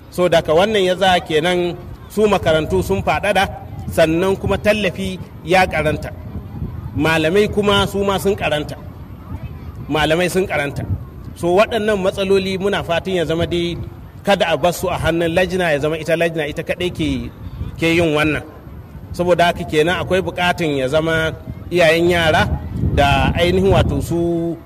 so daga wannan ya za kenan su makarantu sun faɗaɗa sannan kuma tallafi ya karanta malamai kuma su ma sun karanta malamai sun karanta so waɗannan matsaloli muna fatan ya zama dai kada a bar su a hannun lajina ya zama ita lajina ita kaɗai ke ke yin wannan saboda haka kenan akwai buƙatun ya zama iyayen yara da ainihin wato su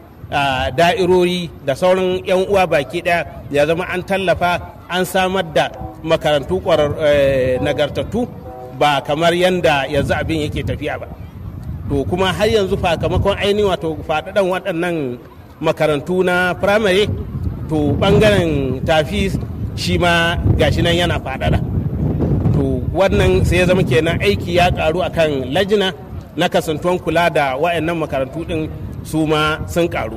da'irori da sauran 'yan uwa baki ɗaya ya zama an tallafa an samar da makarantu nagartattu ba kamar yadda yanzu abin yake tafiya ba to kuma har yanzu sakamakon ainihin wato faɗaɗan waɗannan makarantu na firamare to ɓangaren tafi shi ma gashi nan yana faɗaɗa to wannan sai ya zama kenan aiki ya ƙaru akan lajina na kasantuwan kula da waɗannan makarantu ɗin su ma sun ƙaru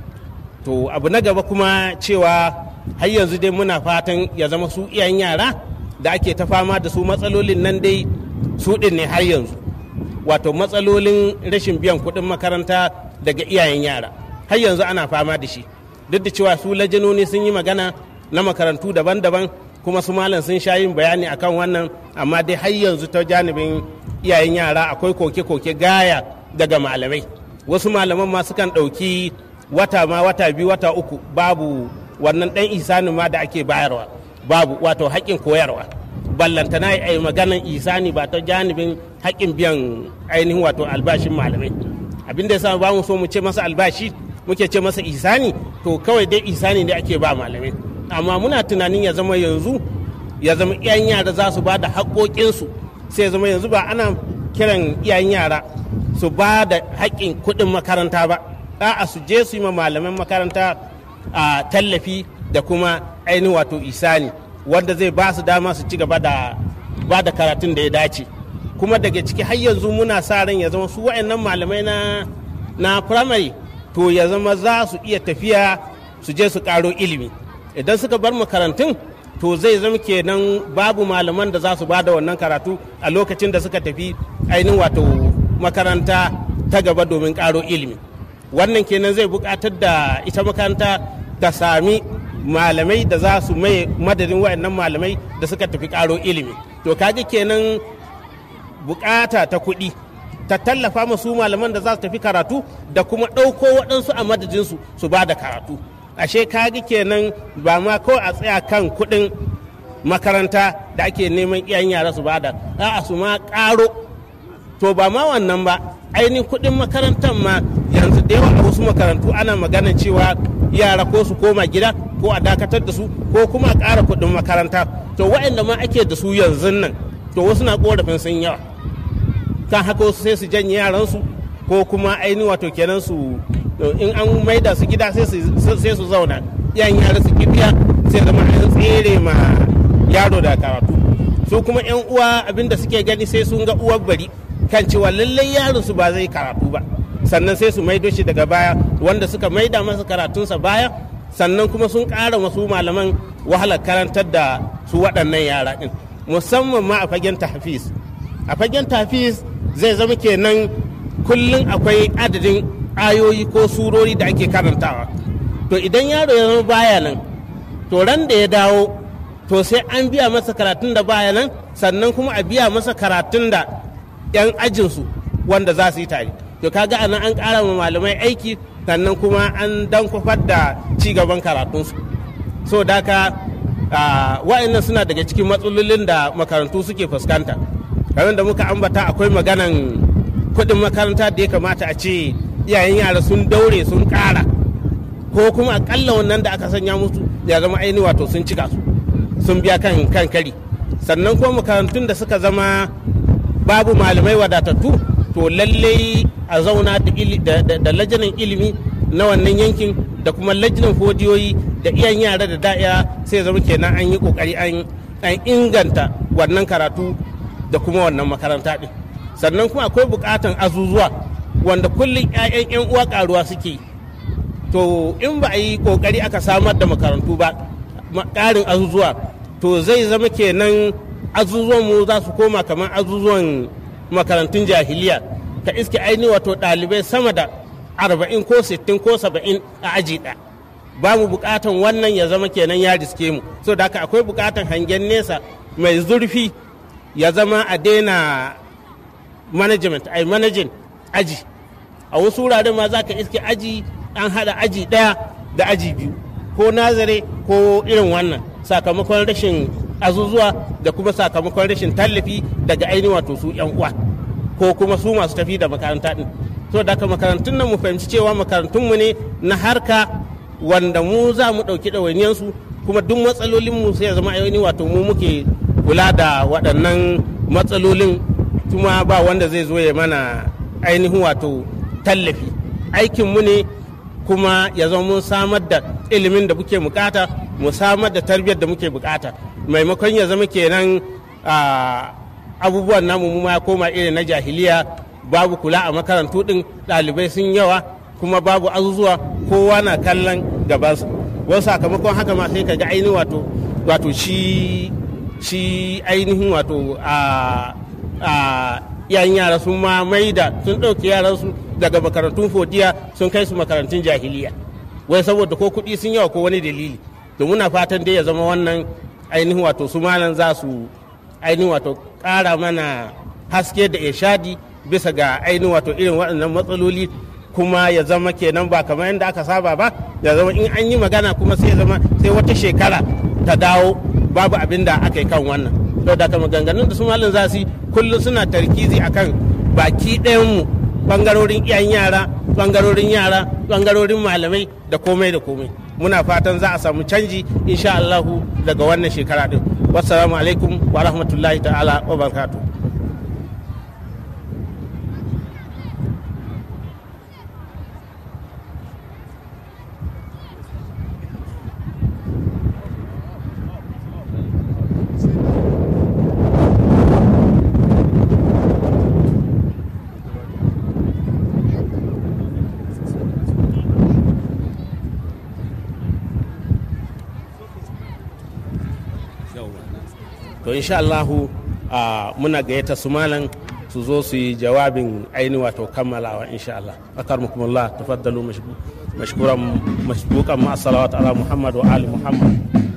to abu na gaba kuma cewa har yanzu dai muna fatan ya zama su iyayen yara da ake ta fama da su matsalolin nan dai su ɗin ne har yanzu wato matsalolin rashin biyan kuɗin makaranta daga iyayen yara har yanzu ana fama da shi duk da cewa su lajanoni sun yi magana na makarantu daban-daban kuma su malam sun sha yin bayani akan wannan amma dai har yanzu ta janibin iyayen yara akwai koke-koke gaya daga malamai wasu malaman ma sukan ɗauki wata ma wata biyu wata uku babu wannan ɗan isanin ma da ake bayarwa babu wato haƙƙin koyarwa ballantana a yi maganan isani ba ta janibin haƙƙin biyan ainihin wato albashin malamai abin da yasa ba mu so mu ce masa albashi muke ce masa isani to kawai dai isani ne ake ba malamai amma muna tunanin ya zama yanzu ya zama iyayen yara za su ba da haƙoƙinsu sai ya zama yanzu ba ana kiran iyayen yara su ba da haƙƙin kuɗin makaranta ba a'a su je su yi ma malaman makaranta a tallafi da kuma ainihin wato isani wanda zai ba su dama su ci gaba da ba da karatun da ya dace kuma daga ciki har yanzu muna sa ran ya zama su wa'annan malamai na na primary to ya zama za su iya tafiya su je su karo ilimi idan suka bar makarantun to zai zama kenan babu malaman da za su ba da wannan karatu a lokacin da suka tafi ainihin wato makaranta ta gaba domin karo ilimi wannan kenan zai buƙatar da ita makaranta ta sami malamai da za su mai madadin waɗannan malamai da suka tafi karo ilimi to kaga kenan bukata ta kuɗi ta tallafa masu malaman da za su tafi karatu da kuma ɗauko waɗansu a madadinsu su ba da karatu ashe kaga kenan ba ma kawai a tsaya kan kuɗin makaranta da ake neman iyayen yara su bada a'a su ma ƙaro to ba ma wannan ba ainihin kuɗin makarantar ma yanzu da yawa a wasu makarantu ana magana cewa yara ko su koma gida ko a dakatar da su ko kuma a ƙara kuɗin makaranta to waɗanda ma ake da su yanzu nan to wasu na ƙorafin sun yawa kan haka wasu sai su janye yaransu ko kuma ainihin wato kenan su in an maida su gida sai su zauna yan yara su kibiya sai zama an tsere ma yaro da karatu su kuma yan uwa abinda suke gani sai sun ga uwar bari kan cewa lallai yaron su ba zai karatu ba sannan sai su maido shi daga baya wanda suka maida masa karatunsa baya sannan kuma sun ƙara masu malaman wahalar karantar da su waɗannan yara ɗin musamman ma a fagen tahfiz a fagen tahfiz zai zama kenan kullum akwai adadin ayoyi ko surori da ake karantawa to idan yaro ya zama baya nan to ran da ya dawo to sai an biya masa karatun da baya nan sannan kuma a biya masa karatun da 'yan ajinsu wanda za su yi tare to kaga anan an ƙara ma malamai aiki sannan kuma an dan kwafar da ci gaban karatunsu so daka wa'annan suna daga cikin matsalolin da makarantu suke fuskanta kamar da muka ambata akwai maganan kuɗin makaranta da ya kamata a ce iyayen yara sun daure sun ƙara ko kuma akalla wannan da aka sanya musu ya zama aini wato sun cika su sun biya kan kan kari sannan kuma makarantun da suka zama babu malamai wadatattu to lallai a zauna da lajinan ilimi na wannan yankin da kuma lajinan fodiyoyi da iyan yara da da'ya sai zama kenan an yi kokari an inganta wannan karatu da kuma wannan makaranta din sannan kuma akwai bukatan azuzuwa wanda kullum 'ya'yan 'yan uwa karuwa suke to in ba a yi kokari aka samar da makarantu ba ƙarin azuzuwa to zai zama kenan azuzuwan mu za su koma kamar azuzuwan makarantun jahiliya ka iske aini wato ɗalibai sama da arba'in ko sittin ko saba'in a aji ɗaya ba mu bukatan wannan ya zama kenan ya riske mu so da haka akwai bukatan hangen nesa mai zurfi ya zama a daina management ai managing aji a wasu wuraren ma za ka iske aji an hada aji daya da aji biyu ko nazare ko irin wannan sakamakon rashin azuzuwa da kuma sakamakon rashin tallafi daga ainihin wato su yan uwa ko kuma su masu tafi da makaranta din so da haka makarantun nan mu fahimci cewa makarantunmu ne na harka wanda mu za mu ɗauki ɗawainiyarsu kuma duk matsalolinmu sai ya zama ainihin wato mu muke kula da waɗannan matsalolin kuma ba wanda zai zo ya mana ainihin wato tallafi aikinmu ne kuma ya zama mun samar da ilimin da muke bukata mu samar da tarbiyyar da muke bukata maimakon ya zama kenan abubuwan namu mu ma koma irin na jahiliya babu kula a makarantu din ɗalibai sun yawa kuma babu azuzuwa kowa na kallon gabansa wasu sakamakon haka ma sai ka ga ainihin wato wato shi shi ainihin wato a yan yara sun ma maida sun ɗauki yaransu daga makarantun fodiya sun kai su makarantun jahiliya wai saboda ko kuɗi sun yawa ko wani dalili to muna fatan dai ya zama wannan ainihin wato su malam za su ainihin wato ƙara mana haske da ishadi bisa ga ainihin wato irin waɗannan matsaloli kuma ya zama kenan ba kamar yadda aka saba ba ya zama in an yi magana kuma sai zama sai wata shekara ta dawo babu abin da aka yi kan wannan to da maganganun da su malin za su yi kullum suna tarkizi akan baki ɗayanmu bangarorin iyayen yara bangarorin yara bangarorin malamai da komai da komai muna fatan za a samu canji insha Allahu daga wannan shekara din wassalamu alaikum wa rahmatullahi ta'ala wa barakatuh to insha Allahu muna gayyata su malam su zo su yi jawabin aini wato kammalawa insha Allah akarmukumullah tafaddalu mashkuran mashbukan ma salawat ala Muhammad wa ali Muhammad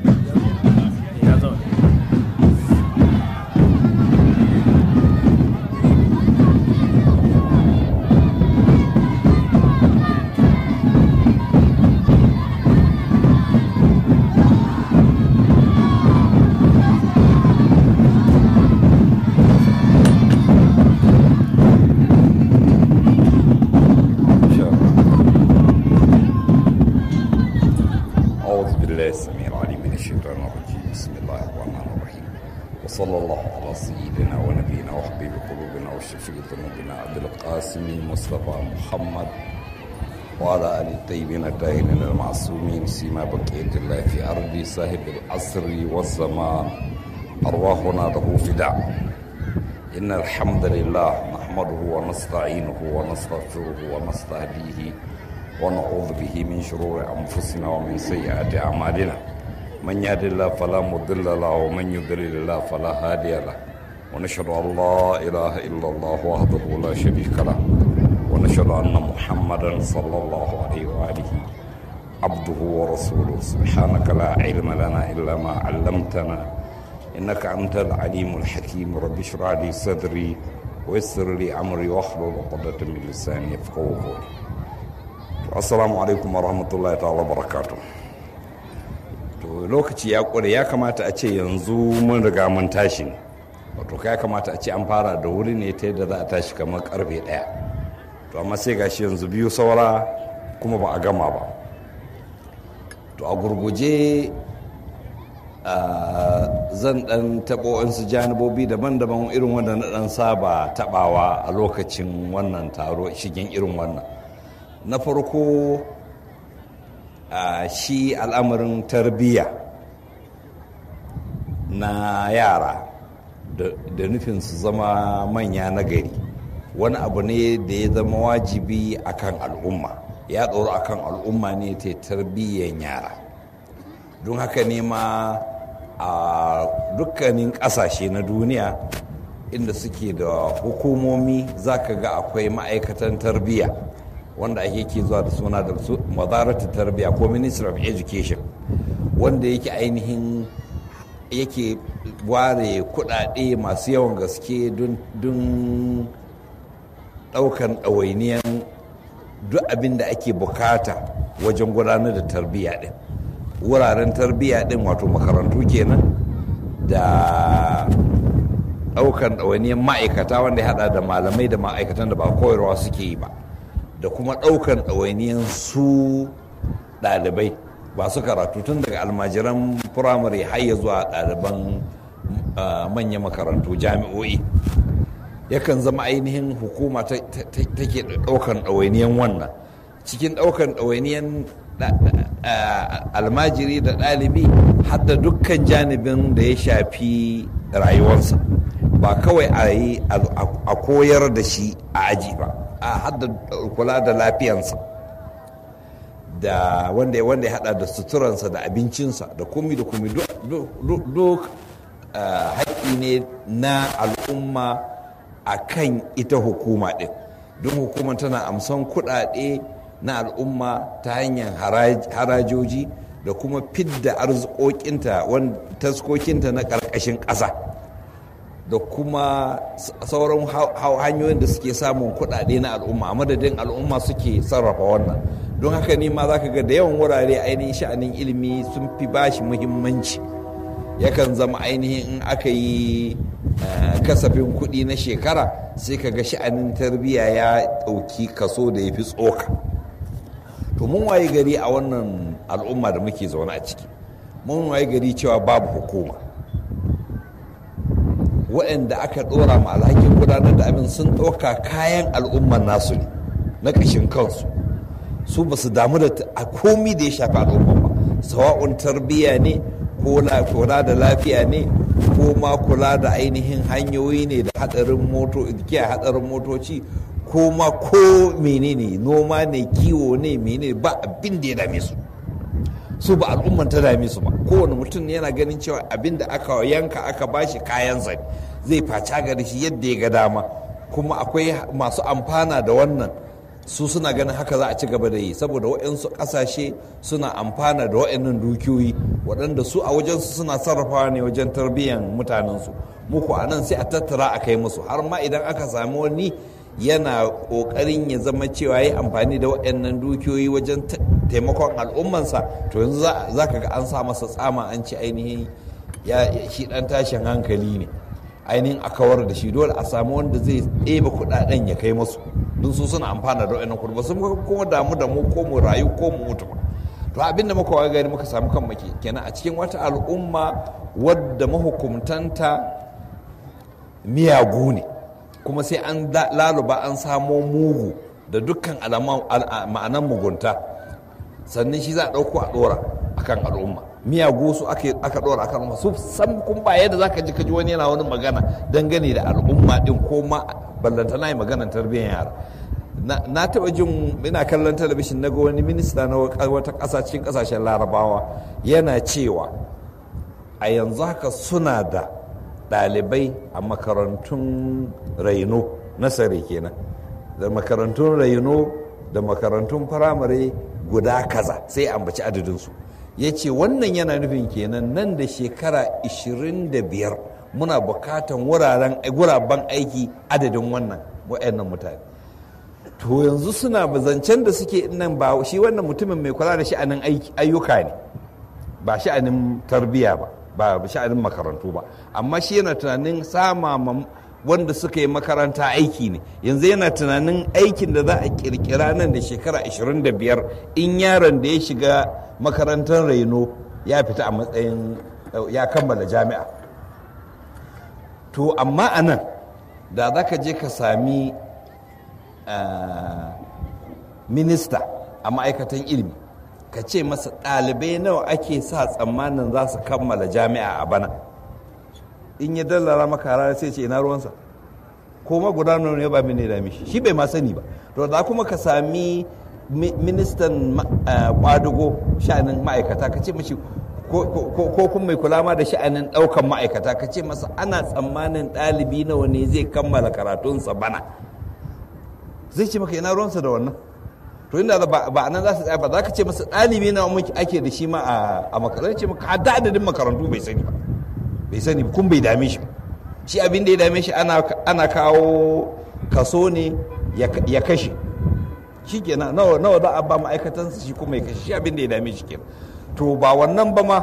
وصلى الله على سيدنا ونبينا وحبيب قلوبنا وشفيع ذنوبنا عبد القاسم المصطفى محمد وعلى آل الطيبين الطاهرين المعصومين سيما بقية الله في أرض صاحب العصر والزمان أرواحنا له فداء إن الحمد لله نحمده ونستعينه ونستغفره ونستهديه ونعوذ به من شرور أنفسنا ومن سيئات أعمالنا من يهد الله فلا مضل له ومن يضلل الله فلا هادي له ونشهد ان لا اله الا الله وحده لا شريك له ونشهد ان محمدا صلى الله عليه واله عبده ورسوله سبحانك لا علم لنا الا ما علمتنا انك انت العليم الحكيم رب اشرح لي صدري ويسر لي امري واحلل عقدة من لساني يفقهوا قولي السلام عليكم ورحمه الله تعالى وبركاته to lokaci ya kure ya kamata a ce yanzu mun riga mun tashi wato ya kamata a ce an fara da wuri ne ta yadda za a tashi kamar karfe daya to amma sai gashi yanzu biyu saura kuma ba a gama ba to a gurguje zan dan taɓo su janibobi daban-daban irin wanda na dan saba taɓawa a lokacin wannan taro shigen irin wannan na farko Uh, shi al'amarin tarbiyya na yara da nufin su zama manya na gari wani abu ne da ya zama wajibi akan al'umma ya tsoro akan al'umma ne ta tarbiyyan yara don haka ne ma a dukkanin ƙasashe na duniya inda suke da hukumomi za ka ga akwai ma'aikatan tarbiyya wanda ake ke zuwa da suna da su mazaratu tarbiyya ko ministry of education wanda yake ainihin yake ware kudade masu yawan gaske don daukan ɗawainiyan duk abin da ake bukata wajen gudanar da tarbiyya din wuraren tarbiyya din wato makarantu kenan da daukan ɗawainiyan ma'aikata wanda ya hada da malamai da ma'aikatan da ba koyarwa suke yi ba da kuma daukan ɗawainiyan su ɗalibai ba su karatu tun daga almajiran firamare har ya zuwa ɗaliban manyan makarantu jami'o'i yakan zama ainihin hukuma take ɗaukan ɗawainiyan wannan cikin ɗaukan ɗawainiyan almajiri da ɗalibi har da dukkan janibin da ya shafi rayuwarsa ba kawai a yi a koyar da shi a aji ba a hadda kula da lafiyansa da wanda wanda ya hada da suturansa da abincinsa da komi da komi duk haƙƙi ne na al'umma a kan ita hukuma ɗin don hukumar tana amsan kuɗaɗe na al'umma ta hanyar harajoji da kuma fidda arzikokinta taskokinta na ƙarƙashin ƙasa da kuma sauran hanyoyin da suke samun kuɗaɗe na al'umma a madadin al'umma suke sarrafa wannan don haka ne ma za ka ga da yawan wurare ainihin sha'anin ilimi sun fi bashi muhimmanci yakan zama ainihin in aka yi kasafin kuɗi na shekara sai ka ga sha'anin tarbiyya ya ɗauki kaso da ya fi tsoka to mun waye gari a wannan al'umma da muke zaune a ciki mun waye gari cewa babu hukuma waɗanda aka ɗora ma alhakin gudanar da abin sun ɗauka kayan al'ummar nasu ne na ƙashin kansu su ba su damu da a komi da ya shafi al'umma ba sawa'un tarbiyya ne ko kula da lafiya ne ko ma kula da ainihin hanyoyi ne da hadarin moto hadarin motoci ko ma ko menene noma ne kiwo ne menene ba abin da ya dame su su ba al'umman ta dame su ba kowane mutum yana ganin cewa abin da aka yanka aka bashi kayan zai zai faca gari shi yadda ya ga dama kuma akwai masu amfana da wannan su suna ganin haka za a ci gaba da yi saboda waɗansu ƙasashe suna amfana da waɗannan dukiyoyi waɗanda su a wajensu suna sarrafawa ne wajen tarbiyyar mutanensu muku a nan sai a tattara a kai musu har ma idan aka sami wani yana ƙoƙarin ya zama cewa ya amfani da waɗannan dukiyoyi wajen taimakon al'ummansa to yanzu za ka ga an sa masa tsama an ci ainihin ya shi ɗan tashin hankali ne ainihin a kawar da shi dole a samu wanda zai ɗebe kuɗaɗen ya kai musu don su suna amfana da wa'annan kuɗi ba sun kuma damu da mu ko mu rayu ko mu mutu ba to abin da muka waga gari muka samu kan maki kenan a cikin wata al'umma wadda mahukumtanta miyagu ne kuma sai an laluba an samo mugu da dukkan ma'anan mugunta sannan shi za a ɗauko a ɗora akan al'umma miyagu su aka ɗora akan al'umma su san kun ba yadda za ka ji kaji wani yana wani magana dangane da al'umma ɗin ko ma ballanta na yi maganar tarbiyyar yara na taɓa jin ina kallon talabishin na ga wani minista na wata ƙasa cikin ƙasashen larabawa yana cewa a yanzu haka suna da ɗalibai a makarantun raino nasare kenan da makarantun raino da makarantun firamare guda kaza sai ambaci adadinsu ya ce wannan yana nufin kenan nan da shekara 25 muna bukatan wuraren guraben aiki adadin wannan wa'annan mutane to yanzu suna zancen da suke nan ba shi wannan mutumin mai kula da sha'anin ayyuka ne ba sha'anin tarbiyya ba ba sha'anin makarantu ba amma shi yana tunanin sama wanda suka yi makaranta aiki ne yanzu yana tunanin aikin da za a kirkira nan da shekara 25 in yaron da ya shiga makarantar raino ya fita a matsayin ya kammala jami'a to amma a nan da za ka je ka sami minista a ma'aikatan ilimi ka ce masa ɗalibai nawa ake sa tsammanin za su kammala jami'a a bana in ya dallara maka rana sai ce ina ruwansa ko ma guda ne ba mini da mishi shi bai ma sani ba to da kuma ka sami ministan kwadugo sha'anin ma'aikata ka ce mashi ko kuma mai kula ma da sha'anin ɗaukan ma'aikata ka ce masa ana tsammanin ɗalibi nawa ne zai kammala karatunsa bana zai ce maka ina ruwansa da wannan to inda ba ba nan za su tsaya ba za ka ce masa ɗalibi na muke ake da shi ma a a makarantu ce maka hadda adadin makarantu bai sani ba bai sani ba kun bai dame shi ba shi abin da ya dame shi ana ana kawo kaso ne ya ya kashe shi kenan nawa nawa za a ba ma'aikatansa shi kuma ya kashe shi abin da ya dame shi kenan to ba wannan ba ma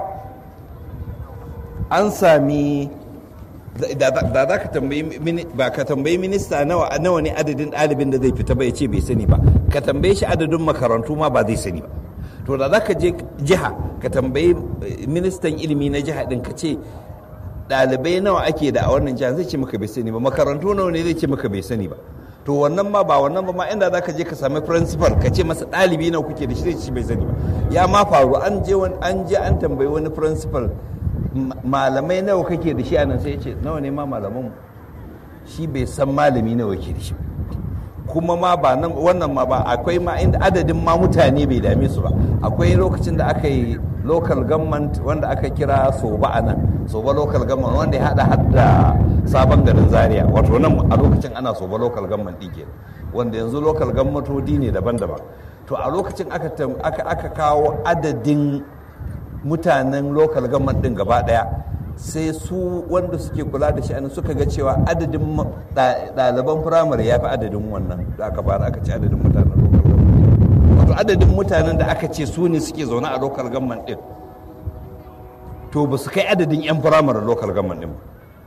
an sami da za ka tambayi ba ka tambayi minista nawa nawa ne adadin ɗalibin da zai fita ba ya ce bai sani ba ka tambaye shi adadin makarantu ma ba zai sani ba to da za ka je jiha ka tambayi ministan ilimi na jiha din ka ce ɗalibai nawa ake da a wannan jiha zai ce maka bai sani ba makarantu nawa ne zai ce maka bai sani ba to wannan ma ba wannan ba ma inda za ka je ka sami principal ka ce masa ɗalibi nawa kuke da shi zai ce bai sani ba ya ma faru an je an je an tambayi wani principal malamai nawa kake da shi a nan sai ya ce nawa ne ma malaman shi bai san malami nawa ke da shi kuma ma ba nan wannan ma ba akwai ma inda adadin ma mutane bai dame su ba akwai lokacin da aka yi local government wanda aka kira soba a nan soba local government wanda ya hada hadda sabon garin zaria wato nan a lokacin ana soba local government ɗin ke wanda yanzu local government ne daban-daban to a lokacin aka kawo adadin mutanen local government din gaba daya sai su wanda suke kula da shi suka ga cewa adadin ɗaliban firamare ya fi adadin wannan da aka fara aka ce adadin mutanen local government wato adadin mutanen da aka ce su ne suke zaune a local government din to ba su kai adadin 'yan firamare local government din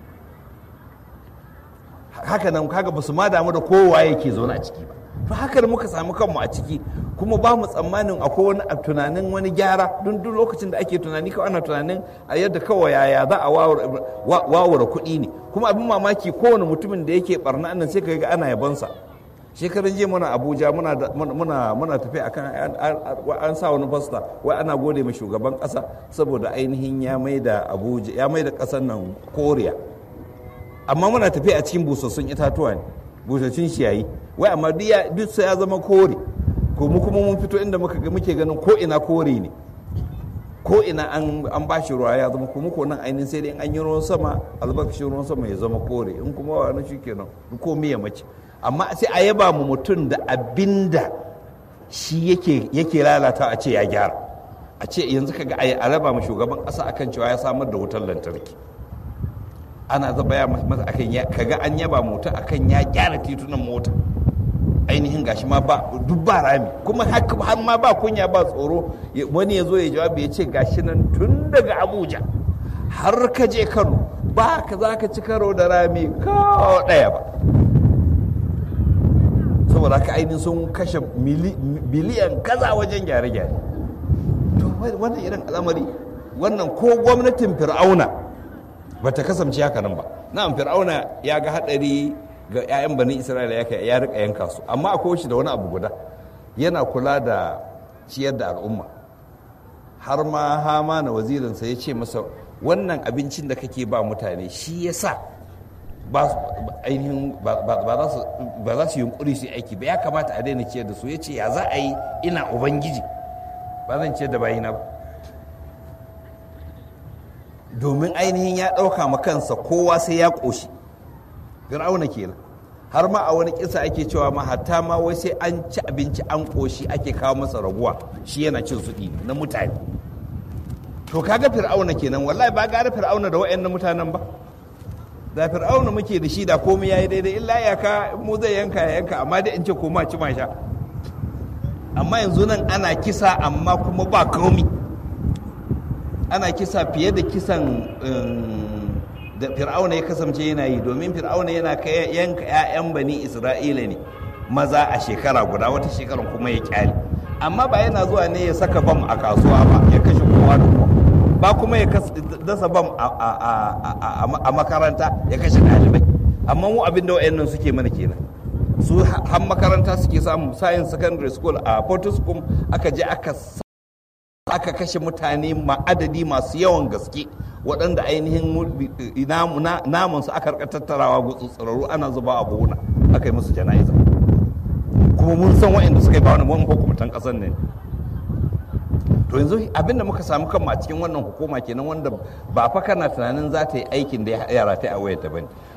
haka nan kaga ba su ma damu da kowa yake zaune a ciki ba to haka da muka samu kanmu a ciki kuma ba mu tsammanin akwai wani tunanin wani gyara don duk lokacin da ake tunani kawai ana tunanin a yadda kawai yaya za a wawara kuɗi ne kuma abin mamaki kowane mutumin da yake barna nan sai ka ga ana yabansa shekaran jiya muna abuja muna muna tafi akan an sa wani fasta wai ana gode ma shugaban kasa saboda ainihin ya mai da abuja ya mai da kasar nan koriya amma muna tafi a cikin busassun itatuwa ne busassun ciyayi wai amma duk sai ya zama kore ko mu kuma mun fito inda muka muke ganin ko ina kore ne ko ina an an bashi ruwa ya zama kuma ko nan ainihin sai dai an yi ruwan sama albarkacin ruwan sama ya zama kore in kuma wani shi kenan ko miya mace amma sai a yaba mu mutum da abinda shi yake yake lalata a ce ya gyara a ce yanzu kaga a raba mu shugaban ƙasa akan cewa ya samar da wutar lantarki ana zaba ya masa akan ya kaga an yaba mota akan ya gyara titunan mota ainihin gashi ma ba duk ba rami kuma har ma ba kunya ba tsoro wani ya zo ya jawabi ya ce gashi nan tun daga abuja har ka je kano ba ka za ka ci karo da rami ko ɗaya ba saboda haka ainihin sun kashe biliyan kaza wajen gyare-gyare to wannan irin al'amari wannan ko gwamnatin fir'auna ba ta kasance haka nan ba na'am fir'auna ya ga hadari ga 'ya'yan bani isra'ila ya ya rika yanka su amma akwai shi da wani abu guda yana kula da ciyar da al'umma har ma hama na wazirinsa ya ce masa wannan abincin da kake ba mutane shi ya sa ba ainihin ba za su yunkuri su aiki ba ya kamata a daina ciyar da su ya ce ya za a yi ina ubangiji ba zan ciyar da bayina ba domin ainihin ya ɗauka ma kansa kowa sai ya ƙoshi fir'auna kenan har ma a wani kisa ake cewa ma hatta ma wai sai an ci abinci an ƙoshi ake kawo masa raguwa shi yana cin suɗi na mutane to kaga fir'auna kenan wallahi ba gara fir'auna da wa'annan mutanen ba da fir'auna muke da shi da komai yayi daidai illa ya ka mu zai yanka ya yanka amma dai in ce koma ci ma sha amma yanzu nan ana kisa amma kuma ba komi ana kisa fiye da kisan da fir'auna ya kasance yana yi domin fir'auna yana yanka 'ya'yan bani isra'ila ne maza a shekara guda wata shekarar kuma ya kyale amma ba yana zuwa ne ya saka bam a kasuwa ba ya kashe kowa da kowa ba kuma ya dasa bam a makaranta ya kashe ɗalibai amma mu abin da wa'annan suke mana kenan su har makaranta suke samu science secondary school a fortiskum aka je aka aka kashe mutane adadi masu yawan gaske waɗanda ainihin namun su aka rika tattarawa gutsutsuraru ana zuba a buhuna aka yi musu jana'iza kuma mun san waɗanda suka yi ba wani wani hukumatan ƙasar ne to yanzu abinda muka samu kanmu a cikin wannan hukuma kenan wanda ba fa kana tunanin za ta yi aikin da ya rata a wayar ta bane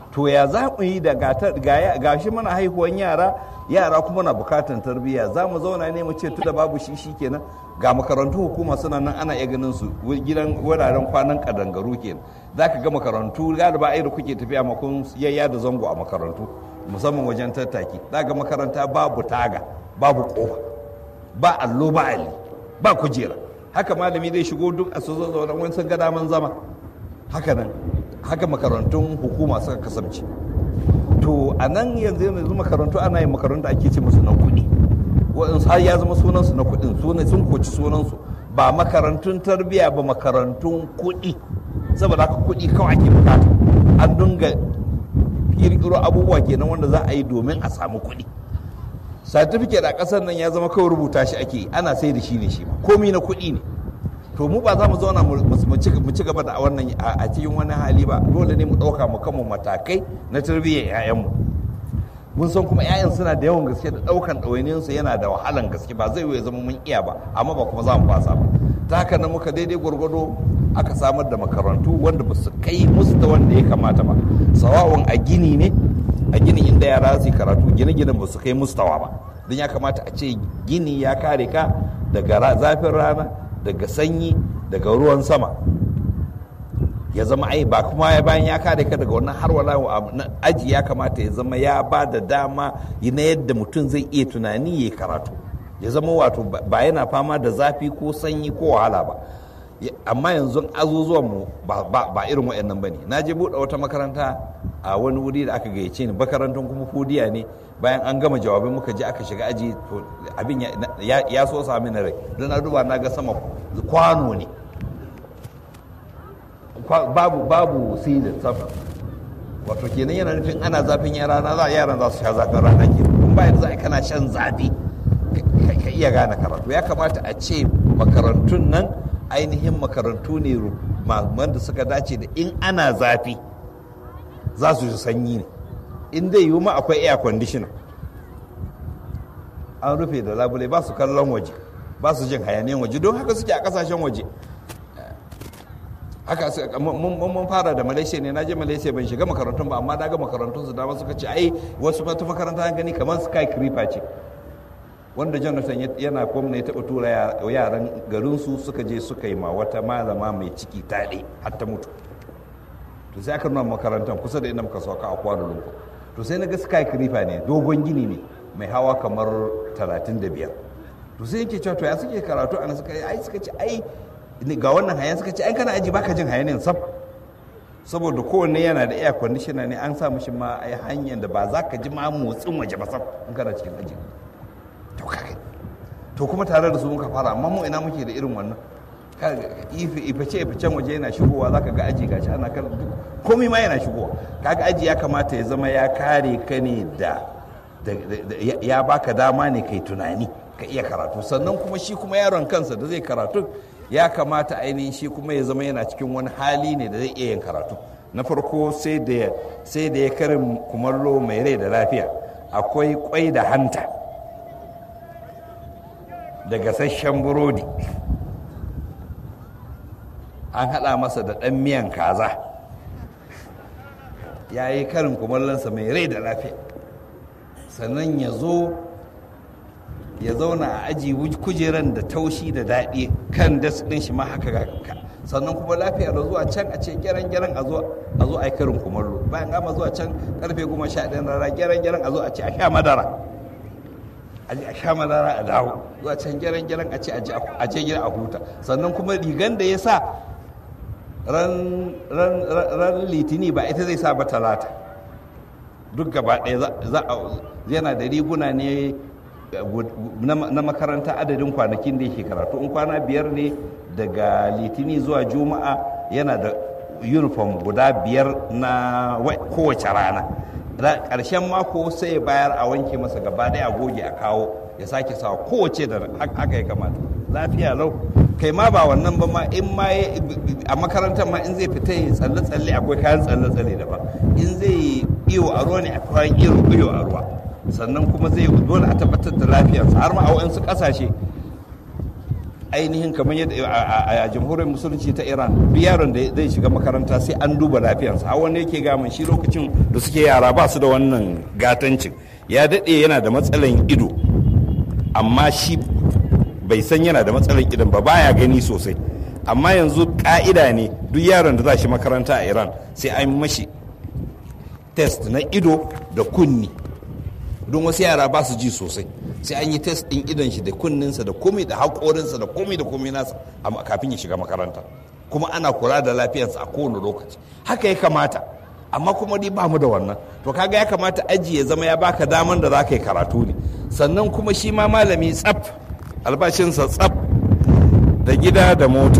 to ya za mu yi da ga shi mana haihuwan yara yara kuma na bukatan tarbiyya za mu zauna ne mu ce da babu shi shi kenan ga makarantu hukuma suna nan ana iya ganin su gidan wuraren kwanan kadangaru kenan za ka ga makarantu galiba ai da kuke tafiya makon yayya da zango a makarantu musamman wajen tattaki za ga makaranta babu taga babu kofa ba allo ba ali ba kujera haka malami zai shigo duk a su zaune wani sun ga daman zama haka nan haka makarantun hukuma suka kasance to a nan yanzu yanzu makarantu ana yin makarantu ake ce musu na kuɗi waɗansu har ya zama sunansu na kuɗin sun koci sunansu ba makarantun tarbiyya ba makarantun kuɗi saboda haka kuɗi kawai ake bukata an dunga ƙirƙiro abubuwa kenan wanda za a yi domin a samu kuɗi certificate a ƙasar nan ya zama kawai rubuta shi ake ana sai da shi ne shi komi na kuɗi ne to mu ba za mu zauna mu ci gaba da wannan a cikin wani hali ba dole ne mu ɗauka mu kanmu matakai na tarbiyyar 'ya'yanmu mun san kuma 'ya'yan suna da yawan gaske da ɗaukan ɗawainiyarsu yana da wahalan gaske ba zai ya zama mun iya ba amma ba kuma za mu fasa ba ta haka nan muka daidai gwargwado aka samar da makarantu wanda ba su kai musu da wanda ya kamata ba sawa'un a gini ne a gini inda yara su karatu gine-ginen ba su kai mustawa ba don ya kamata a ce gini ya kare ka daga zafin rana daga sanyi daga ruwan sama ya zama ai ba kuma ya bayan ya kare ka daga wannan har wala aji ya kamata ya zama ya ba da dama na yadda mutum zai iya tunani ya karatu ya zama wato ba yana fama da zafi ko sanyi ko wahala ba amma yanzu azuzuwan mu ba irin waɗannan ba ne na je buɗe wata makaranta a wani wuri da aka gayyace ni makarantun kuma fudiya ne bayan an gama jawabai muka je aka shiga aji abin ya so sami na rai don na duba na ga sama kwano ne babu babu silin sama wato kenan yana nufin ana zafin yara na za yaran za su sha zafin rana ke kun bayan za kana shan zafi ka iya gane karatu ya kamata a ce makarantun nan ainihin makarantu ne wanda suka dace da in ana zafi za su ji sanyi ne in dai yiwu ma akwai air conditioner an rufe da labule ba su kallon waje ba su jin hayaniyan waje don haka suke a kasashen waje haka mun fara da malaysia ne na je malaysia ban shiga makarantun ba amma na ga makarantun su dama suka ce ai wasu mata makaranta gani kamar sky creeper ce wanda jonathan yana gwamna ya taɓa tura yaran garinsu suka je suka yi ma wata malama mai ciki taɗe har ta mutu to sai aka nuna makarantar kusa da inda muka sauka a kwano lungu to sai na ga sky creeper ne dogon gini ne mai hawa kamar 35 to sai yake cewa to ya suke karatu ana suka ai suka ce ai ga wannan hayan suka ce ai kana aji baka jin hayanin sab saboda kowanne yana da air conditioner ne an sa mishi ma ai hanyar da ba za ka ji ma motsin waje ba sab in kana cikin aji to kage to kuma tare da su muka fara amma mu ina muke da irin wannan ifice ificen waje yana shigowa zaka ga aji gashi ana kan komai ma yana shigowa kaga aji ya kamata ya zama ya kare ka ne da ya baka dama ne kai tunani ka iya karatu sannan kuma shi kuma yaron kansa da zai karatu ya kamata ainihin shi kuma ya zama yana cikin wani hali ne da zai iya yin karatu na farko sai da sai da ya karin kumallo mai rai da lafiya akwai kwai da hanta da gasasshen burodi an haɗa masa da ɗan miyan kaza ya yi karin kumallonsa mai rai da lafiya sannan ya zo ya zauna a aji kujeran da taushi da daɗi kan das ɗin shi ma haka ga sannan kuma lafiya da zuwa can a ce gyaran gyaran a zo a zo a yi karin kumallo bayan gama zuwa can karfe goma sha ɗaya rana gyaran gyaran a zo a ce a sha madara a je a sha madara a dawo zuwa can gyaran gyaran a ce a je gida a huta sannan kuma rigan da ya sa ran litini ba ita zai sa ba talata duk gaba ɗaya yana da riguna ne na makaranta adadin kwanakin da yake karatu in kwana biyar ne daga litini zuwa juma'a yana da uniform guda biyar na kowace rana ƙarshen mako sai ya bayar a wanke masa gaba ɗaya a goge a kawo ya sake sawa kowace da haka ya kamata lafiya lau kai ma ba wannan ba ma in ma a makarantar ma in zai fita ya tsalle tsalle akwai kayan tsalle tsalle daban in zai iyo a ruwa ne akwai iyo a ruwa sannan kuma zai dole a tabbatar da lafiyarsa har ma a waɗansu ƙasashe ainihin kamar yadda a jamhuriyar musulunci ta iran duk yaron da zai shiga makaranta sai an duba lafiyarsa har wani yake gaman shi lokacin da suke yara ba su da wannan gatancin ya daɗe yana da matsalan ido amma shi bai san yana da matsalan idon ba baya gani sosai amma yanzu ka'ida ne duk yaron da za shi makaranta a iran sai an mashi test na ido da kunni don wasu yara ba su ji sosai sai an yi test ɗin idon shi da kunninsa da komai da haƙorinsa da komai da komai nasa kafin ya shiga makaranta kuma ana kula da lafiyarsa a kowane lokaci haka ya kamata amma kuma dai ba mu da wannan to kaga ya kamata aji ya zama ya baka daman da za ka yi karatu ne sannan kuma shi ma malami tsaf albashinsa tsaf da gida da mota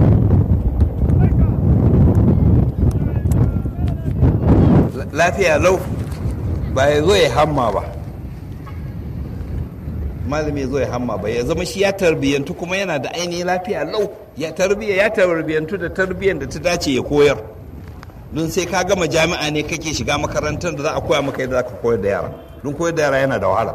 lafiya lau ba ya zo ya hamma ba malami ya zo ya hamma ba ya zama shi ya tarbiyyantu kuma yana da ainihin lafiya lau ya tarbiyya ya tarbiyyantu da tarbiyyar da ta dace ya koyar don sai ka gama jami'a ne kake shiga makarantar da za a koya maka yadda za ka koyar da yara don koyar da yara yana da wahala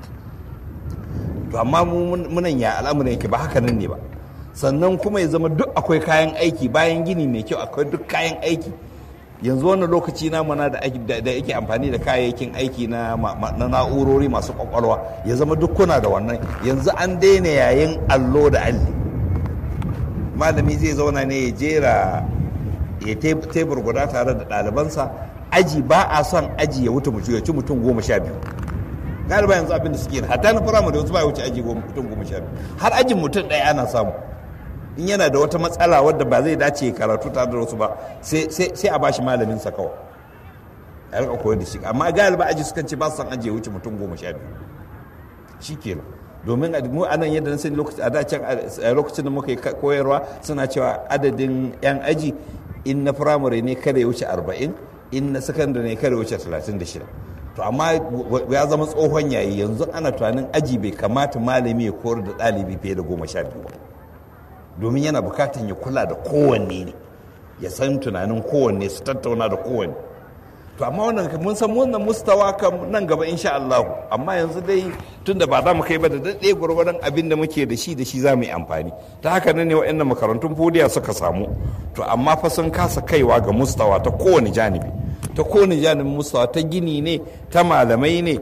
to amma munan ya al'amuran yake ba haka nan ne ba sannan kuma ya zama duk akwai kayan aiki bayan gini mai kyau akwai duk kayan aiki yanzu wannan lokaci na mana da yake amfani da kayayyakin aiki na na'urori masu kwakwalwa ya zama duk kuna da wannan yanzu an daina yayin allo da alli malami zai zauna ne ya jera ya tebur guda tare da ɗalibansa aji ba a son aji ya wuce mutum ya ci mutum goma sha biyu galiba yanzu abin da suke hatta na firamare wasu ba ya wuce aji mutum goma sha biyu har ajin mutum ɗaya ana samu in yana da wata matsala wadda ba zai dace karatu tare da wasu ba sai a bashi malamin sa kawai a rika koyar da shi amma galiba aji sukan ce ba su san aji ya wuce mutum goma sha biyu shi kenan domin mu a nan yadda na sani a da can a lokacin da muka yi koyarwa suna cewa adadin yan aji in na firamare ne kada ya wuce arba'in in na sakandare ne kada ya wuce talatin da shida to amma ya zama tsohon yayi yanzu ana tunanin aji bai kamata malami ya koyar da ɗalibi fiye da goma sha biyu ba domin yana bukatan ya kula da kowanne ne ya san tunanin kowanne su tattauna da kowanne to amma wannan mun san wannan mustawa kam nan gaba insha Allah amma yanzu dai tunda ba za mu kai ba da daɗe gwargwadon abin da muke da shi da shi za mu yi amfani ta haka ne wa'annan makarantun fodiya suka samu to amma fa sun kasa kaiwa ga mustawa ta kowane janibi ta kowane janibin mustawa ta gini ne ta malamai ne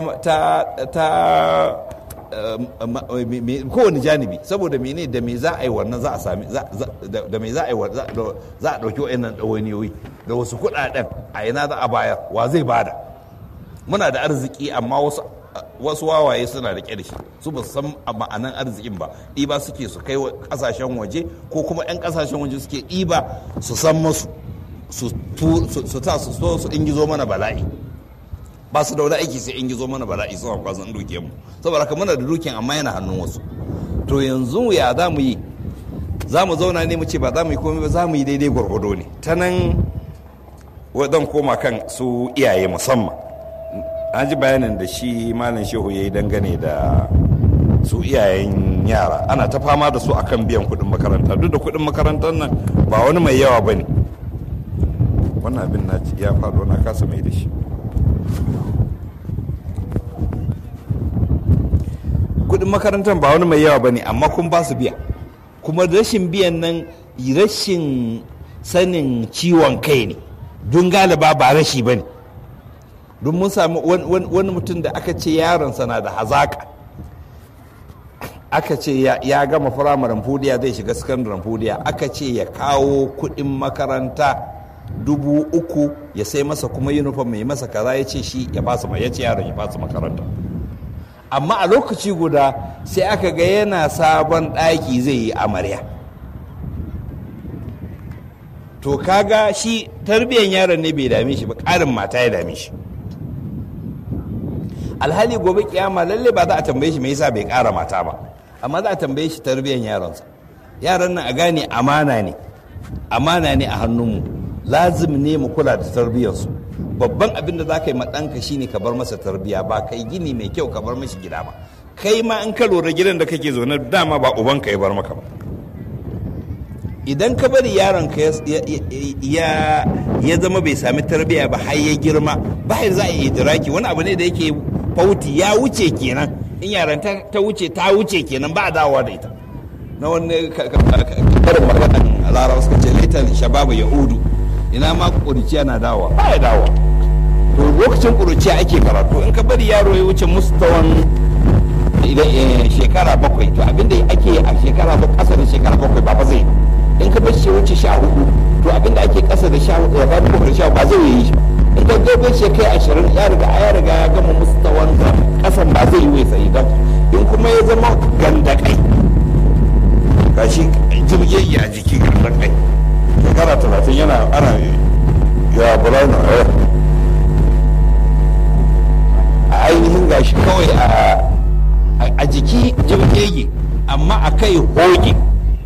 ta kowane janibi saboda mene da me za a yi wannan za a sami da me za a yi za a ɗauki wa'annan ɗawainiyoyi da wasu kuɗaɗen a ina za a bayar wa zai bada muna da arziki amma wasu wasu wawaye suna da da shi su ba san ma'anan arzikin ba ɗiba suke su kai ƙasashen waje ko kuma 'yan ƙasashen waje suke ɗiba su san masu su ta su so su ingizo mana bala'i ba su da wani aiki sai in gizo mana bala'i suna kwazon dukiyar mu saboda haka muna da dukiyar amma yana hannun wasu to yanzu ya za mu yi za mu zauna ne mu ce ba za mu yi komai ba za mu yi daidai gwargwado ne ta nan wadan koma kan su iyaye musamman an ji bayanin da shi malam shehu ya yi dangane da su iyayen yara ana ta fama da su akan biyan kuɗin makaranta duk da kuɗin makarantar nan ba wani mai yawa ba ne wannan abin na ya faɗo na kasa mai da shi kudin makarantar ba wani mai yawa ba ne amma kun ba su biya kuma rashin biyan nan rashin sanin ciwon kai ne don galiba ba rashi ba ne don mun sami wani mutum da aka ce yaronsa na da hazaka aka ce ya gama firamaren fudiya zai shiga sakandaren fudiya aka ce ya kawo kudin makaranta dubu uku ya sai masa kuma uniform mai masa kaza ya ce shi ya basu ya ce yaron ya basu makaranta amma a lokaci guda sai aka ga yana sabon ɗaki zai yi amarya to kaga shi tarbiyyar yaron ne bai dame shi ba ƙarin mata ya dame shi alhali gobe kiyama lalle ba za a tambaye shi me yasa bai ƙara mata ba amma za a tambaye shi tarbiyyar yaronsa yaran nan a gane amana ne amana ne a hannunmu lazim ne mu kula da tarbiyyarsu babban abin da za ka yi ma ɗanka shine ka bar masa tarbiyya ba kai gini mai kyau ka bar mashi gida ba kai ma in ka lura gidan da kake zaune dama ba ubanka ya bar maka ba idan ka bari yaron ka ya zama bai sami tarbiyya ba har ya girma ba za a yi idiraki wani abu ne da yake fauti ya wuce kenan in yaran ta wuce ta wuce kenan ba a dawowa da ita na wani karin maganan larawa suka ce laitan shababu ya udu ina ma ƙuruciya na dawa ba ya dawa to lokacin ƙuruciya ake karatu in ka bari yaro ya wuce mustawan shekara bakwai to abinda ake a shekara ba ƙasa da shekara bakwai ba ba zai in ka bar shi wuce sha hudu to abinda ake ƙasa da sha hudu ya ba bakwai da sha ba zai yi shi in ka gobe shi kai ashirin ya riga ya riga ya gama mustawan ƙasan ba zai yi wai sai don in kuma ya zama gandakai gashi jirgin a jiki gandakai shekara talatin yana ana ya bulana a ainihin gashi kawai a jiki jirgege amma a kai hoge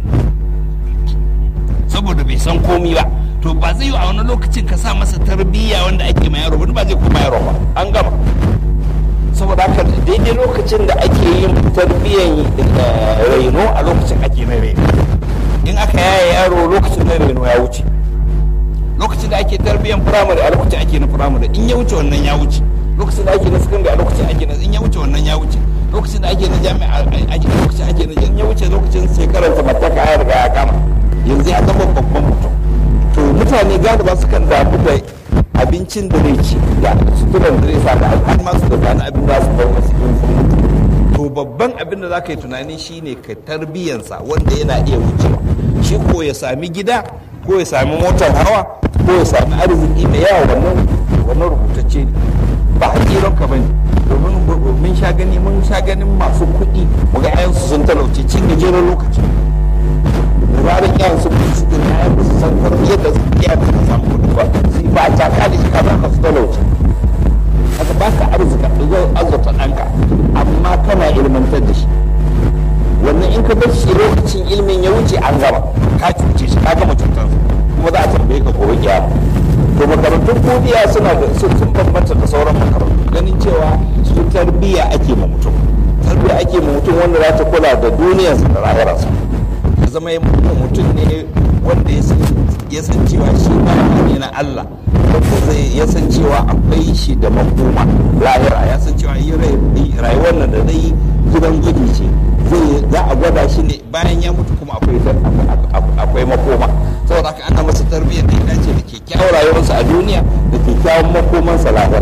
saboda bai san komi ba to ba zai yi a wani lokacin ka sa masa tarbiyya wanda ake ma yaro ba zai koma yaro ba an gama saboda haka daidai lokacin da ake yin tarbiyyan raino a lokacin ake na raino in aka yaya yaro lokacin na raino ya wuce lokacin da ake tarbiyyan firamare a lokacin ake na firamare in ya wuce wannan ya wuce lokacin da ake na sakandare a lokacin ake na in ya wuce wannan ya wuce lokacin da ake na jami'a a lokacin ake na in ya wuce lokacin shekarar samartaka ya riga ya kama yanzu ya zama babban mutum to mutane galiba sukan damu da abincin da zai ci da suturan da zai sa da har ma su da zane abin da su bar wasu in sun mutu to babban abin da za ka yi tunani shine ka tarbiyyansa wanda yana iya wucewa shi ko ya sami gida ko ya sami motar hawa ko ya sami arziki mai yawa wannan wannan rubutacce ne ba hakiran ka bane domin mun sha gani mun sha ganin masu kuɗi mu ga ayansu sun talauce cin gajeren lokaci da zarar iyayen su kuɗi su din ayan su san tarbiyyar da iyayen su samu kuɗi ba su ba ta ka da shi ka ba ka su talauce haka ba ka arzika zai azurta ɗanka amma kana ilmantar da shi wannan in ka bar shi lokacin ilimin ya wuce an gama ka cuce shi ka gama cutar kuma za a tambaye ka gobe kiyama to makarantun kodiya suna da sun bambanta da sauran makarantu ganin cewa su tarbiyya ake ma mutum tarbiyya ake ma mutum wanda za ta kula da duniyarsa da lahirarsa ya zama mutum ne wanda ya san cewa shi ba ne na Allah wanda zai ya san cewa akwai shi da makoma lahira ya san cewa rayuwar nan da zai gidan gudu ce zai za a gwada shi ne bayan ya mutu kuma akwai akwai makoma saboda haka ana masa tarbiyyar da ya dace da kyakkyawar rayuwarsa a duniya da kyakkyawan makomansa lahira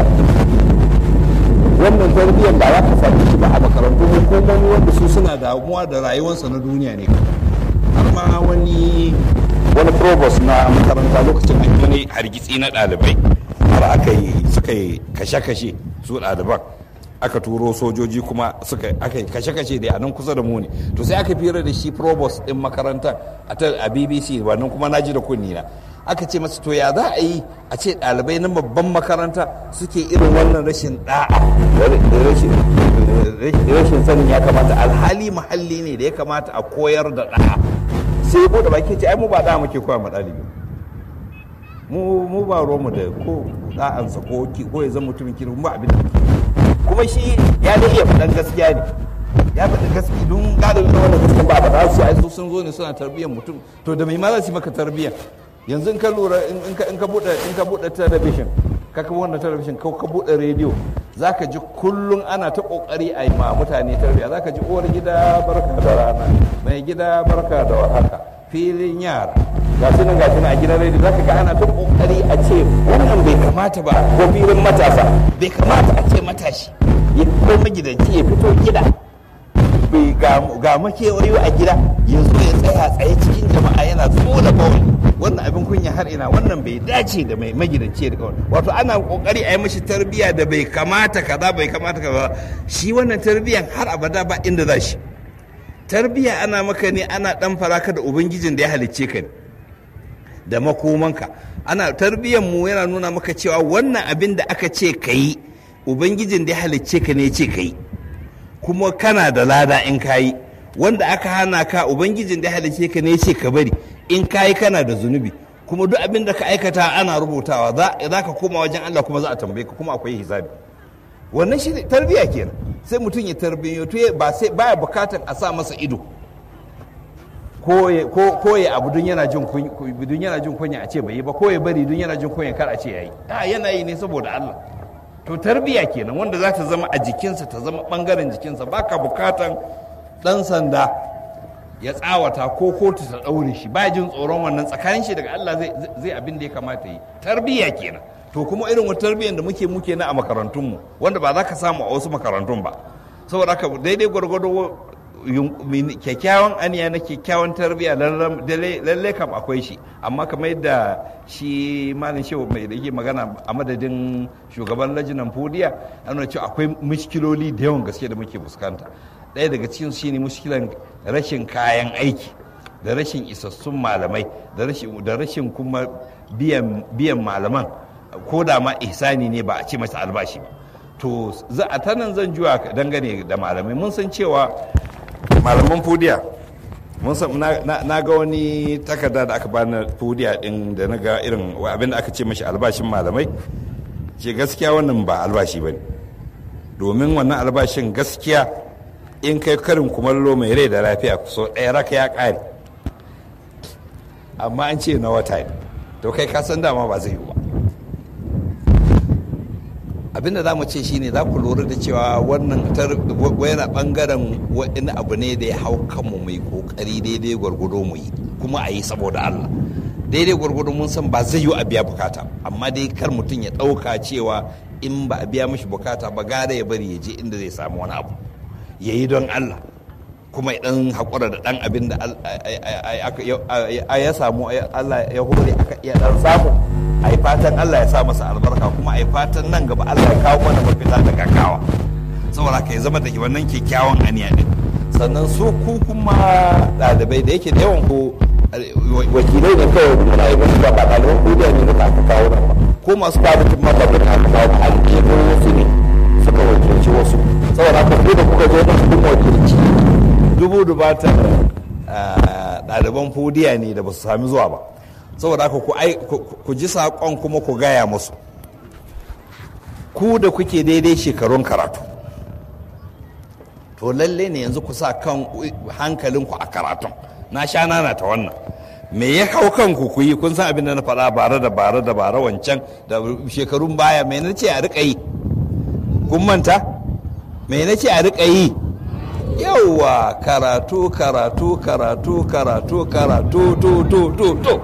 wannan tarbiyyar ba za ka sami shi ba a makarantun hukumomi wanda su suna damuwa da rayuwarsa na duniya ne har ma wani wani provost na makaranta lokacin an wani hargitsi na ɗalibai har aka yi suka yi kashe-kashe su ɗaliban aka turo sojoji kuma suka aka yi kashe-kashe da a nan kusa da mu ne to sai aka fira da shi provost din makaranta a bbc wannan kuma na ji da kunni na aka ce masa to ya za a yi a ce ɗalibai na babban makaranta suke irin wannan rashin da'a rashin sanin ya kamata alhali muhalli ne da ya kamata a koyar da da'a sai ya bude baki ce ai mu ba da'a muke koya ma ɗalibi mu mu ba mu da ko da'ansa ko ko ya zama mutumin kiri ba abin da muke kuma shi ya da iya faɗan gaskiya ne ya faɗi gaskiya don galibin na wannan gaskiya ba ba su ai su sun zo ne suna tarbiyyar mutum to da mai ma za su yi maka tarbiyyar yanzu in ka lura in ka buɗe in ka buɗe talabishin ka ka wannan talabishin ka ka buɗe rediyo zaka ji kullum ana ta kokari a yi ma mutane tarbiyya zaka ji uwar gida barka da rana mai gida barka da warhaka filin yara ga su nan ga su a gidan rediyo zaka ga ana ta kokari a ce wannan bai kamata ba ko filin matasa bai kamata a ce matashi ya fito magidanci ya fito gida bai ga makewayo a gida ya zo ya tsaya tsaye cikin jama'a yana tsola bawai wannan abin kunya har ina wannan bai dace da mai magidanci da kawai wato ana kokari a yi mashi tarbiyya da bai kamata kaza bai kamata kaza shi wannan tarbiyyan har abada ba inda za shi tarbiyya ana maka ne ana dan faraka da ubangijin da ya halicce ka ne da makomanka ana tarbiyyan mu yana nuna maka cewa wannan abin da aka ce ka yi ubangijin da ya halicce ka ne ya ce ka yi kuma kana da lada in ka yi wanda aka hana ka ubangijin da ya halicce ka ne ya ce ka bari in ka yi kana da zunubi kuma duk abin da ka aikata ana rubutawa za ka koma wajen Allah kuma za a tambaye ka kuma akwai hisabi wannan shi tarbiyya kenan sai mutum ya tarbiyyatu ba sai baya bukatan a sa masa ido ko ya abu dun yana jin dun yana jin kunya a ce bai yi ba ko ya bari dun yana jin kunya kar a ce yayi a yana yi ne saboda Allah to tarbiyya kenan wanda za ta zama a jikinsa ta zama bangaren jikinsa baka bukatan dan sanda ya tsawata ko kotu ta ɗaure shi ba jin tsoron wannan tsakanin shi daga Allah zai zai abin da ya kamata yi tarbiyya kenan to kuma irin wata tarbiyyar da muke muke na a makarantunmu wanda ba za ka samu a wasu makarantun ba saboda haka daidai gwargwado kyakkyawan aniya na kyakkyawan tarbiyya lalle kam akwai shi amma kamar yadda shi malin shehu mai da yake magana a madadin shugaban lajinan fodiya an cewa akwai mushkiloli da yawan gaske da muke fuskanta ɗaya daga cikin shi ne mushkilan rashin kayan aiki da rashin isassun malamai da rashin kuma biyan malaman ko da ma ihsani ne ba a ce masa albashi ba to za a ta nan zan juwa dangane da malamai mun san cewa malaman fudiya mun san na ga wani takarda da aka bani fudiya din da na ga irin abin da aka ce mashi albashin malamai ce gaskiya wannan ba albashi ba ne domin wannan albashin gaskiya in kai karin kumallo mai rai da lafiya so ɗaya raka ya ƙare amma an ce na wata ne to kai ka san dama ba zai yi ba abinda za mu ce shine za ku lura da cewa wannan yana bangaren wani abu ne da ya hau kanmu mai kokari daidai gwargwado mu yi kuma a yi saboda Allah daidai gwargwado mun san ba zai yi a biya bukata amma dai kar mutum ya ɗauka cewa in ba a biya mashi bukata ba gara ya bari ya je inda zai samu wani abu ya yi don Allah kuma ya dan haƙura da dan abin da ya samu Allah ya hore aka iya dan samu a yi fatan Allah ya sa masa albarka kuma a yi fatan nan gaba Allah ya kawo mana mafita da gaggawa saboda ka ya zama da wannan kyakkyawan aniya din sannan su ku kuma ɗalibai da yake da yawan ku wakilai da kawai muna yi wasu ba ɗaliban kudiya ne da aka kawo nan ba ko masu kwamitin mafafin aka kawo ba alƙibin wasu ne suka wakilci wasu saboda haka ku da kuka zo nan kun wakilci dubu dubatar ɗaliban fudiya ne da ba su sami zuwa ba saboda haka ku ji saƙon kuma ku gaya musu ku da kuke daidai shekarun karatu to lalle ne yanzu ku sa kan hankalinku a karatun na sha nana ta wannan me ya hau kanku ku yi kun san abin da na faɗa bare da bare da bare wancan da shekarun baya me na ce a riƙa yi kun manta me na ce a riƙa yi yauwa karatu karatu karatu karatu karatu to to to to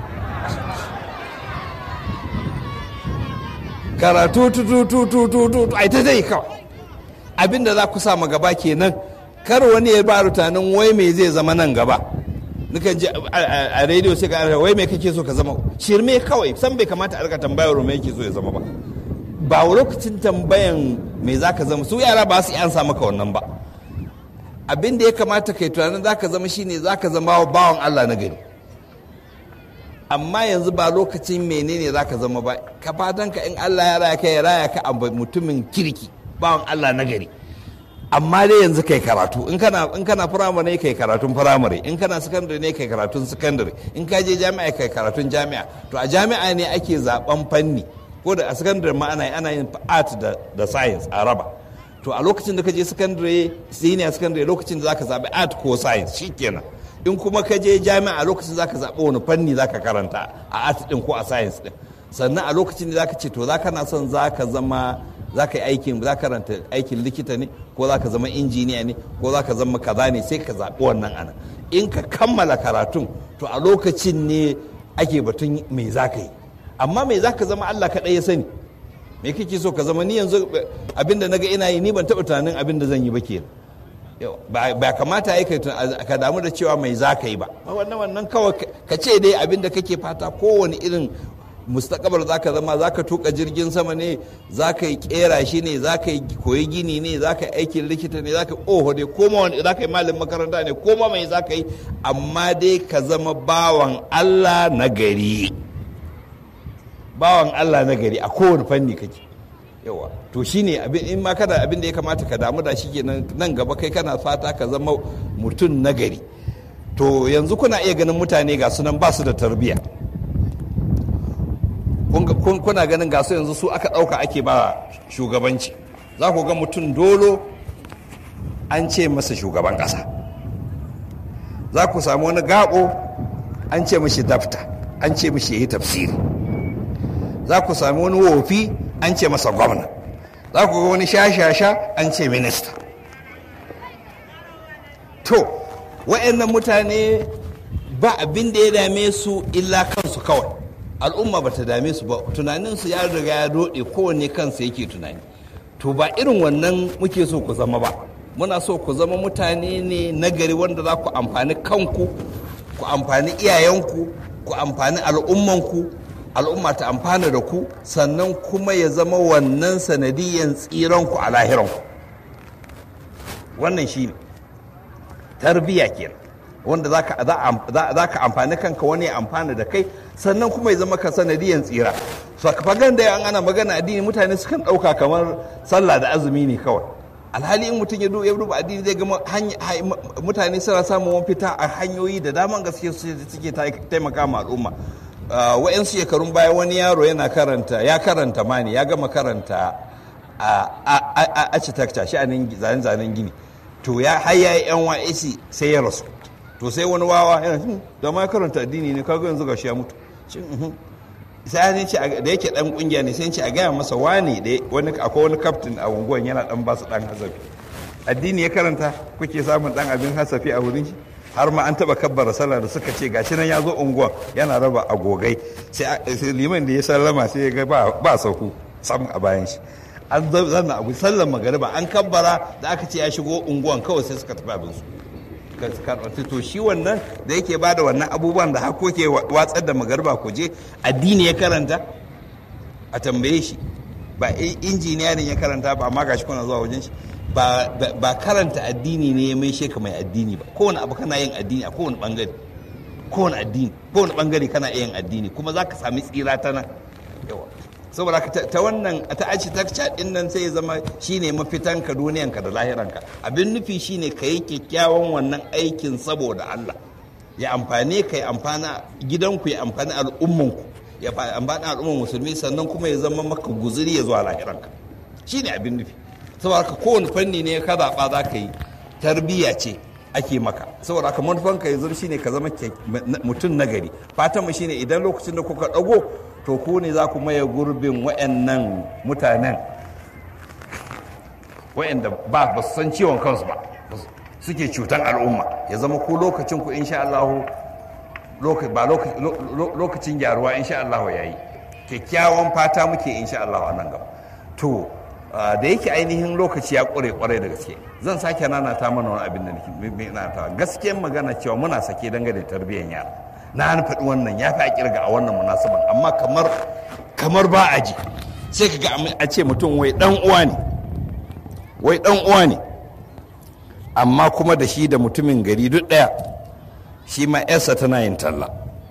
karatu tu tu tu tu tu tu ai ta dai kawai abinda za ku sa gaba kenan kar wani ya ba rutanin wai me zai zama nan gaba nukan ji a rediyo sai ka wai me kake so ka zama shirme kawai san bai kamata a rika tambayar me yake so ya zama ba ba lokacin tambayan me za ka zama su yara ba su ansa maka wannan ba abin da ya kamata kai tunanin za ka zama shine za ka zama bawan Allah na gari amma yanzu ba lokacin menene za ka zama ba ka fatan ka in Allah ya raya ka ya raya ka a mutumin kirki bawan Allah na gari amma dai yanzu kai karatu in kana in kana firamare kai karatun firamare in kana sakandare ne kai karatun sakandare in ka je jami'a kai karatun jami'a to a jami'a ne ake zaben fanni ko da a sakandare ma ana ana yin art da da science a raba to a lokacin da ka je sakandare senior sakandare lokacin da zaka zabi art ko science shikenan in kuma ka je jami'a a lokacin zaka zaɓi wani fanni zaka karanta a art din ko a science din sannan a lokacin da zaka ce to zaka na son zaka zama zaka yi aikin za karanta aikin likita ne ko zaka zama injiniya ne ko zaka zama kaza ne sai ka zaɓi wannan ana in ka kammala karatun to a lokacin ne ake batun me zaka yi amma me zaka zama Allah kaɗai ya sani me kake so ka zama ni yanzu abinda naga ina yi ni ban taɓa tunanin abinda zan yi ba kenan ba kamata ya ka damu da cewa mai za ka yi ba wannan wannan kawai ka ce dai abin da kake fata kowane irin mustakabar za ka zama za ka tuka jirgin sama ne za ka yi kera shi ne za ka yi koyi gini ne za ka yi aikin likita ne za ka yi oho dai koma wani za ka yi malin makaranta ne koma mai za ka yi amma dai ka zama bawan allah na gari bawan allah na gari a kowane fanni kake yawa to shine abin in ma kana abin da ya kamata ka damu da shi kenan nan gaba kai kana fata ka zama mutum nagari to yanzu kuna iya ganin mutane ga sunan ba su da tarbiyya kuna ganin ga su yanzu su aka ɗauka ake ba shugabanci za ku ga mutum dolo an ce masa shugaban ƙasa za ku samu wani gaɓo an ce mashi dafta an ce mashi yi tafsiri za ku sami wani wofi an ce masa gwamna za ku ga wani shashasha an ce minista to wa'annan mutane ba abin da ya dame su illa kansu kawai al'umma ba ta dame su ba tunaninsu ya riga ya doɗe kowanne kansa yake tunani to ba irin wannan muke so ku zama ba muna so ku zama mutane ne nagari wanda za ku amfani kanku ku amfani iyayenku ku amfani al'ummanku al'umma ta amfana da ku sannan kuma ya zama wannan sanadiyan tsiranku a lahiranku wannan shi ne tarbiyya kenan wanda za ka amfani kanka wani ya amfana da kai sannan kuma ya zama ka sanadiyan tsira so fagan da an ana magana addini mutane sukan ɗauka kamar sallah da azumi ne kawai alhali in mutum ya duba addini zai gama mutane suna samun mafita a hanyoyi da daman gaske suke taimaka ma al'umma wa'yansu shekarun baya wani yaro yana karanta ya karanta mani ya gama karanta a architecture shi a zane-zanen gini to ya haya yan wa'isi sai ya rasu to sai wani wawa yana da ma karanta addini ne kaga yanzu gashi ya mutu sai ne ce da yake dan kungiya ne sai ce a gaya masa wani da wani akwai wani captain a unguwan yana dan basu dan hasafi addini ya karanta kuke samun dan abin hasafi a wurin shi har ma an taba kabbara sallah da suka ce gashi nan ya zo unguwan yana raba agogai sai liman da ya sallama sai ya ga ba sauku sam a bayan shi an zanna abu sallan magariba an kabbara da aka ce ya shigo unguwan kawai sai suka tafi abin su karɓar to shi wannan da yake ba da wannan abubuwan da hako ke watsar da magariba ku je addini ya karanta a tambaye shi ba injiniyarin ya karanta ba amma gashi kuna zuwa wajen shi ba karanta addini ne ya mai sheka mai addini ba kowane abu kana yin addini a kowane bangare kowane addini kowane bangare kana yin addini kuma za ka sami tsira ta nan yawa saboda ta wannan ta aci ta din nan sai ya zama shine mafitanka duniyanka da lahiranka abin nufi shine ka yi kyakkyawan wannan aikin saboda Allah ya amfane ka ya amfana gidanku ya amfani al'ummanku ya amfani al'umman musulmi sannan kuma ya zama maka guzuri ya zuwa lahiranka shine abin nufi saboda ka kowane fanni ne ka zaɓa za ka yi tarbiyya ce ake maka saboda haka manufanka yanzu shine ka zama mutum nagari fatan mu shine idan lokacin da kuka ɗago to ku ne za ku maye gurbin wa'annan mutanen wa'anda ba ba su san ciwon kansu ba suke cutan al'umma ya zama ku lokacin ku insha Allah ba lokacin gyaruwa insha Allah yayi kyakkyawan fata muke insha Allah a nan gaba to da yake ainihin lokaci ya ƙure ƙwarai da gaske zan sake nanata mana wani abin da nake nanata gaskiyar magana cewa muna sake dangane da tarbiyyar yara na faɗi wannan ya fi a kirga a wannan munasaban amma kamar kamar ba a ji sai ka ga a ce mutum wai dan uwa ne wai dan uwa ne amma kuma da shi da mutumin gari duk ɗaya shi ma yarsa tana yin talla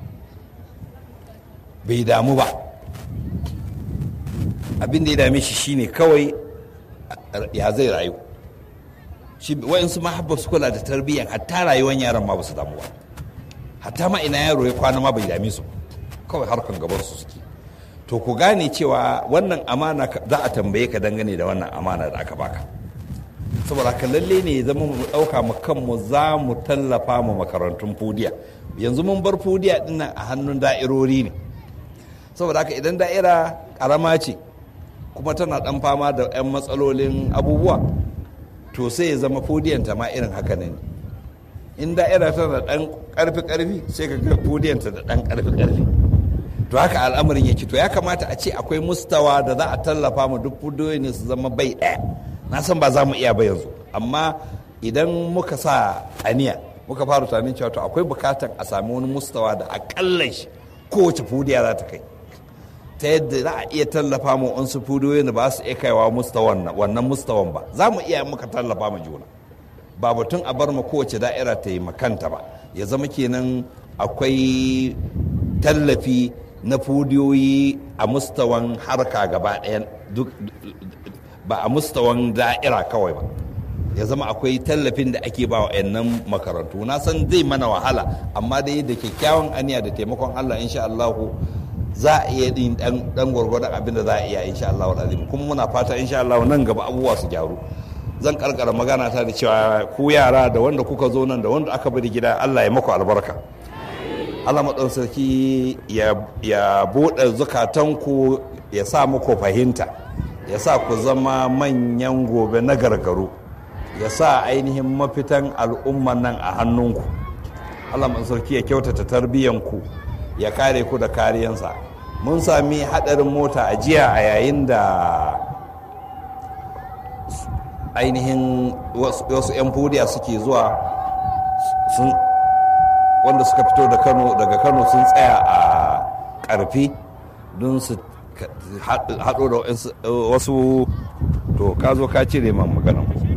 bai damu ba abin da ya dame shi shine kawai ya zai rayu shi wayansu mahabba su kula da tarbiyyar hatta rayuwar yaran ma ba su damu ba hatta ma ina yaro ya kwana ma bai dame su kawai harkan gaban su suke to ku gane cewa wannan amana za a tambaye ka dangane da wannan amana da aka baka saboda ka lalle ne ya zama mu ɗauka mu kanmu za mu tallafa mu makarantun fudiya yanzu mun bar fudiya dinnan a hannun da'irori ne saboda haka idan da'ira karama ce kuma tana dan fama da 'yan matsalolin abubuwa to sai ya zama fudiyanta ma irin haka ne in da'ira tana dan karfi karfi sai ka ga fudiyanta da dan karfi karfi to haka al'amarin yake to ya kamata a ce akwai mustawa da za a tallafa mu duk fudiyoyi ne su zama bai ɗaya na san ba za mu iya ba yanzu amma idan muka sa aniya muka fara tunanin cewa to akwai bukatan a sami wani mustawa da akalla shi kowace fudiya za ta kai ta yadda za a iya tallafa mu wasu fudiyoyin da ba su iya kaiwa mustawan wannan mustawan ba za mu iya muka tallafa mu juna ba batun a bar ma kowace da'ira ta yi makanta ba ya zama kenan akwai tallafi na fudiyoyi a mustawan harka gaba ɗaya ba a mustawan da'ira kawai ba ya zama akwai tallafin da ake ba wa nan makarantu na san zai mana wahala amma dai da kyakkyawan aniya da taimakon allah insha allahu za a iya yin dan gwargwadon abin da za a iya insha allahu azim kuma muna fata insha allahu nan gaba abubuwa su gyaru zan karkara magana ta da cewa ku yara da wanda kuka zo nan da wanda aka bari gida allah ya maku albarka allah maɗausaki ya buɗe zukatanku ya sa muku fahimta ya sa ku zama manyan gobe na gargaru ya sa ainihin mafitan al'umman nan a hannunku allah mai sarki ya kyautata tarbiyyanku ya kare ku da kariyansa mun sami hadarin mota a jiya a yayin da ainihin wasu 'yan fudiya suke zuwa wanda suka fito da kano daga kano sun tsaya a karfi don su haɗo da wasu to ka zo ka cire man maganan